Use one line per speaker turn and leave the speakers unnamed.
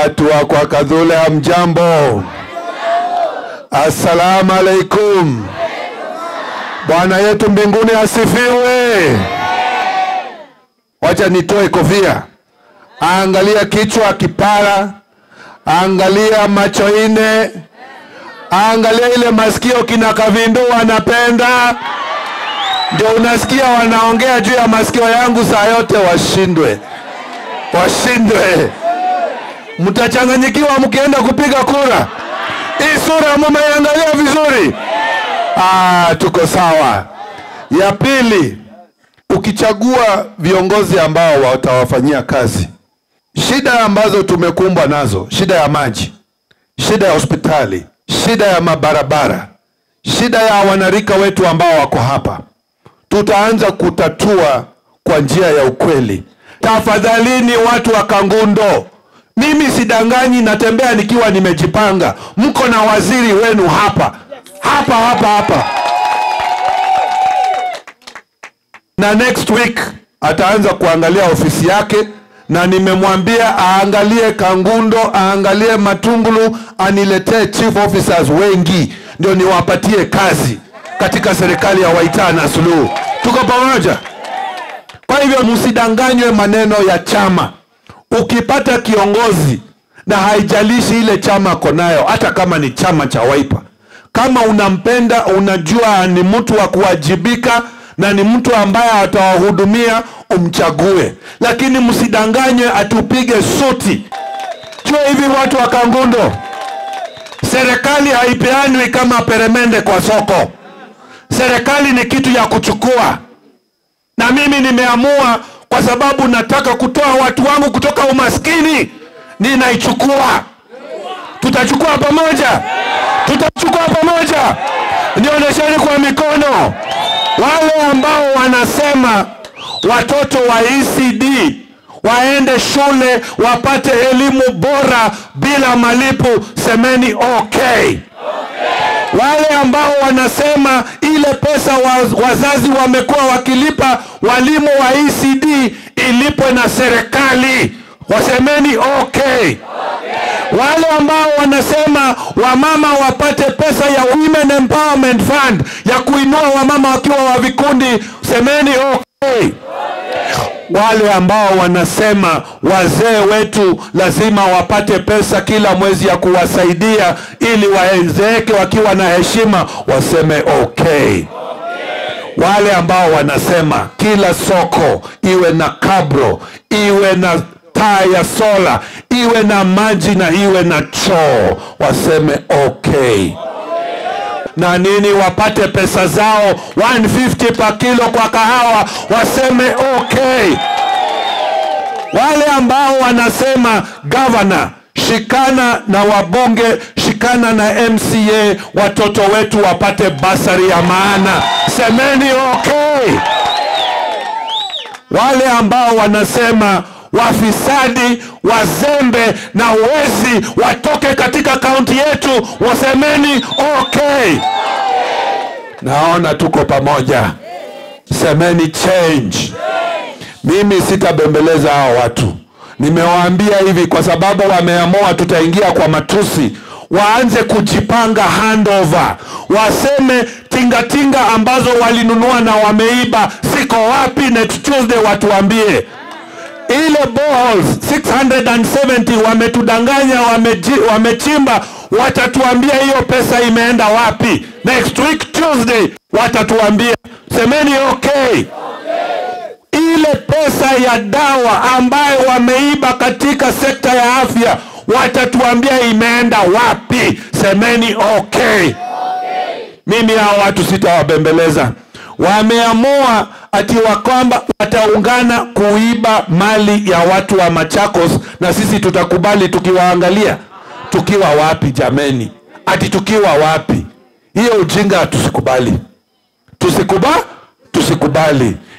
Watu wa kwa Kadhule, hamjambo? Assalamu alaikum. Bwana yetu mbinguni asifiwe. Wacha nitoe kofia, angalia kichwa kipara, angalia macho ine, angalia ile masikio kina Kavindu wanapenda, ndio unasikia wanaongea juu ya masikio yangu saa yote. Washindwe, washindwe. Mtachanganyikiwa mkienda kupiga kura. Hii sura mumeiangalia vizuri? Ah, tuko sawa. Ya pili, ukichagua viongozi ambao watawafanyia kazi, shida ambazo tumekumbwa nazo, shida ya maji, shida ya hospitali, shida ya mabarabara, shida ya wanarika wetu ambao wako hapa, tutaanza kutatua kwa njia ya ukweli. Tafadhalini watu wa Kangundo, mimi sidanganyi, natembea nikiwa nimejipanga. Mko na waziri wenu hapa hapa hapa hapa, na next week ataanza kuangalia ofisi yake, na nimemwambia aangalie Kangundo, aangalie Matungulu, aniletee chief officers wengi, ndio niwapatie kazi katika serikali ya Waitana Suluhu. Tuko pamoja? Kwa hivyo msidanganywe maneno ya chama. Ukipata kiongozi na haijalishi ile chama ako nayo, hata kama ni chama cha Wiper, kama unampenda, unajua ni mtu wa kuwajibika na ni mtu ambaye atawahudumia, umchague. Lakini msidanganywe atupige suti. Jua hivi watu wa Kangundo, serikali haipeanwi kama peremende kwa soko. Serikali ni kitu ya kuchukua na mimi nimeamua kwa sababu nataka kutoa watu wangu kutoka umaskini, ninaichukua. Tutachukua pamoja, tutachukua pamoja. Nionyesheni kwa mikono wale ambao wanasema watoto wa ECD waende shule wapate elimu bora bila malipo, semeni okay. Wale ambao wanasema ile pesa wa, wazazi wamekuwa wakilipa walimu wa ECD ilipwe na serikali, wasemeni okay. Wale ambao wanasema wamama wapate pesa ya Women Empowerment Fund ya kuinua wamama wakiwa wa vikundi, semeni okay. Wale ambao wanasema wazee wetu lazima wapate pesa kila mwezi ya kuwasaidia ili waenzeeke wakiwa na heshima, waseme okay. Wale ambao wanasema kila soko iwe na kabro, iwe na taa ya sola, iwe na maji na iwe na choo, waseme okay na nini wapate pesa zao 150 pa kilo kwa kahawa, waseme okay. Wale ambao wanasema gavana, shikana na wabunge, shikana na MCA, watoto wetu wapate basari ya maana, semeni okay. Wale ambao wanasema wafisadi, wazembe na wezi watoke katika kaunti yetu, wasemeni okay. Naona tuko pamoja, semeni change. Mimi sitabembeleza hao watu, nimewaambia hivi kwa sababu wameamua tutaingia kwa matusi. Waanze kujipanga handover, waseme tingatinga ambazo walinunua na wameiba ziko wapi? Next Tuesday watuambie ile boreholes 670 wametudanganya, wameji, wamechimba. Watatuambia hiyo pesa imeenda wapi. Next week Tuesday watatuambia, semeni okay. Ile pesa ya dawa ambayo wameiba katika sekta ya afya watatuambia imeenda wapi, semeni okay. Mimi hao watu sitawabembeleza. Wameamua ati wa kwamba wataungana kuiba mali ya watu wa Machakos, na sisi tutakubali tukiwaangalia? Tukiwa wapi jameni? Ati tukiwa wapi? Hiyo ujinga tusikubali, tusikuba tusikubali.